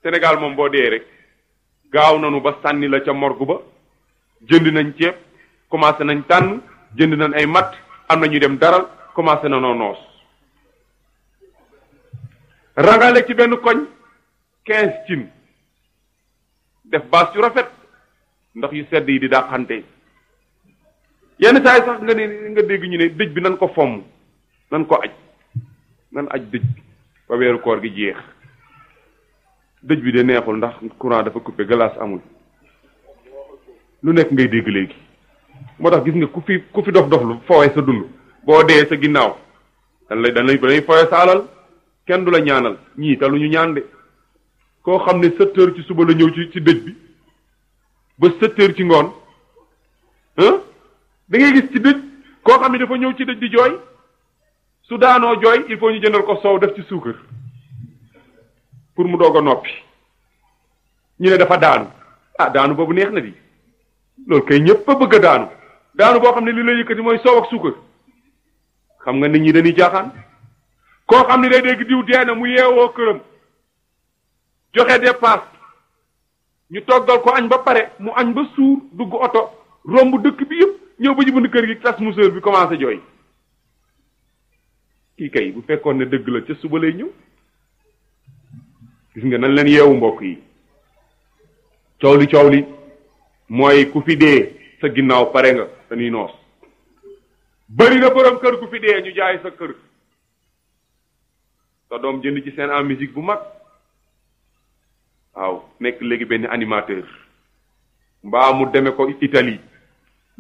Sénégal moom boo dee rek gaaw nanu ba sànni la ca morgue ba jënd nañ ceeb commencé nañ tànn jënd nañ ay matt am na ñu dem daral commencé na noo noos rangale ci benn koñ quinze cin def baas yu rafet ndox yu sedd yi di dàqante yenn saa yi sax nga ne nga dégg ñu ne dëj bi nan ko fomm nan ko aj nan aj dëj ba weeru koor gi jeex dëj bi de neexul ndax courant dafa coupé glace amul lu nekk ngay dégg léegi moo tax gis nga ku fi ku fi dof dof lu foowe sa dund boo dee sa ginnaaw dan lay dan lay dañuy foowe sa alal kenn du la ñaanal ñii te lu ñu ñaan de koo xam ne sept heures ci suba la ñëw ci ci dëj bi ba sept heures ci ngoon ah da ngay gis ci dëj koo xam ne dafa ñëw ci dëj di jooy su daanoo jooy il faut ñu jëndal ko soow def ci suukar pour mu doog a noppi ñu ne dafa daanu ah daanu boobu neex na di loolu kay ñëpp a bëgg a daanu daanu boo xam ne li la yëkkati mooy soow ak suukar xam nga nit ñi dañuy jaaxaan koo xam ne day dégg diw dee na mu yeewoo këram joxe dépasse ñu toggal ko añ ba pare mu añ ba suur dugg oto romb dëkk bi yëpp ñëw ba ci bunt kër gi tas museur bi commencé jooy kii kay bu fekkoon ne dëgg la ca suba lay ñëw gis nga nan leen yeewu mbokk yi coow li coow li mooy ku fi dee sa ginnaaw pare nga dañuy noos bëri na borom kër ku fi dee ñu jaay sa kër sa doom jënd ci seen en musique bu mag waaw nekk léegi benn animateur mbaa mu deme ko Italie